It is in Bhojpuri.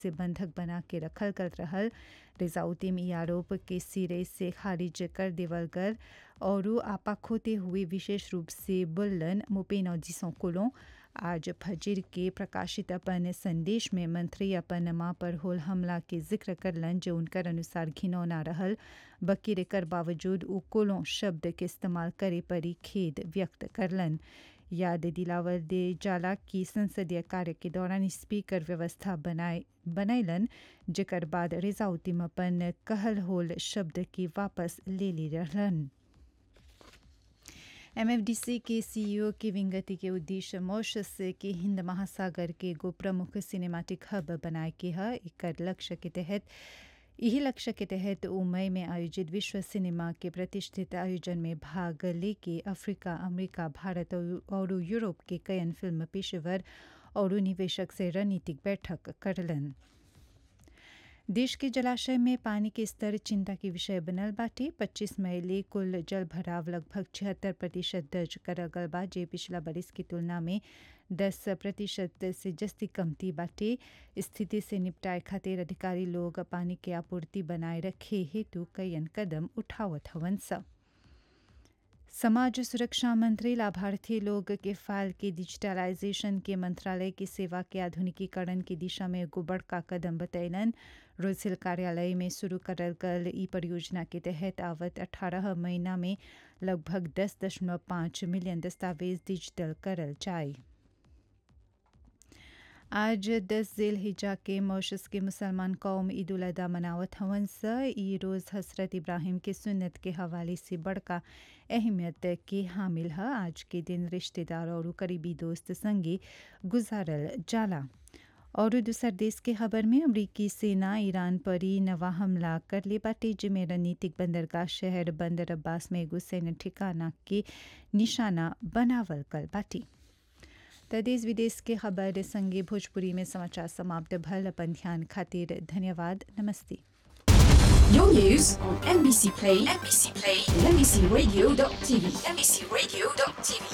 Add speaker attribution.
Speaker 1: से बंधक बना के रखल करत रहल रिजाउद्दीन ई आरोप के सिरे से खारिज कर देवल गल और आपा खोते हुए विशेष रूप से बुल्लन मुपेन जिसों कोलों आज फजीर के प्रकाशित अपन संदेश में मंत्री अपन माँ पर होल हमला के जिक्र करलन जो उनकर अनुसार घिनौना रहल बकीर एकर बावजूद उ कोलों शब्द के इस्तेमाल करे परी खेद व्यक्त करलन याद दिलावर दे जाला की संसदीय कार्य के दौरान स्पीकर व्यवस्था बनाए बनैलन जेकर बाद रिजाउद्दीन अपन कहल होल शब्द के वापस ले ली रहलन एमएफडीसी के सीईओ की विंगति के उद्देश्य मॉरिशस के हिंद महासागर के एगो प्रमुख सिनेमैटिक हब बनाए के है एकर लक्ष्य के तहत यही लक्ष्य के तहत उ मई में आयोजित विश्व सिनेमा के प्रतिष्ठित आयोजन में भाग लेके अफ्रीका अमेरिका भारत और यूरोप के कयन फिल्म पेशेवर और निवेशक से रणनीतिक बैठक करलन देश के जलाशय में पानी के स्तर चिंता के विषय बनल बाटे 25 मई ले कुल जल भराव लगभग छिहत्तर प्रतिशत दर्ज करल गल बा जे पिछला बरिस की तुलना में 10 प्रतिशत से जस्ती कमती बाटे स्थिति से निपटाए खातिर अधिकारी लोग पानी के आपूर्ति बनाए रखे हेतु कईन कदम उठावत हवन सा समाज सुरक्षा मंत्री लाभार्थी लोग के फाइल के डिजिटलाइजेशन के मंत्रालय की सेवा के आधुनिकीकरण की दिशा में एगो बड़का कदम बतैलन रोजिल कार्यालय में शुरू करल गल ई परियोजना के तहत आवत 18 महीना में लगभग 10.5 मिलियन दस्तावेज डिजिटल करल जाए आज दस जेल हिजा के मॉरिशस के मुसलमान कौम ईद उल अदा मनावत हवन स ई रोज़ हसरत इब्राहिम के सुन्नत के हवाले से बड़का अहमियत के हामिल है आज के दिन रिश्तेदार और करीबी दोस्त संगे गुजारल जाला और दूसर देश के खबर में अमरीकी सेना ईरान पर ही नवा हमला कर ले बाटे जिमें रणनीतिक बंदरगाह शहर बंदर अब्बास में एगो सैन्य ठिकाना के निशाना बनावल कल बाटी त देश विदेश के खबर संगे भोजपुरी में समाचार समाप्त भल अपन ध्यान खातिर धन्यवाद नमस्ते
Speaker 2: Your news on NBC Play, NBC Play, and NBCRadio.tv, NBCRadio.tv.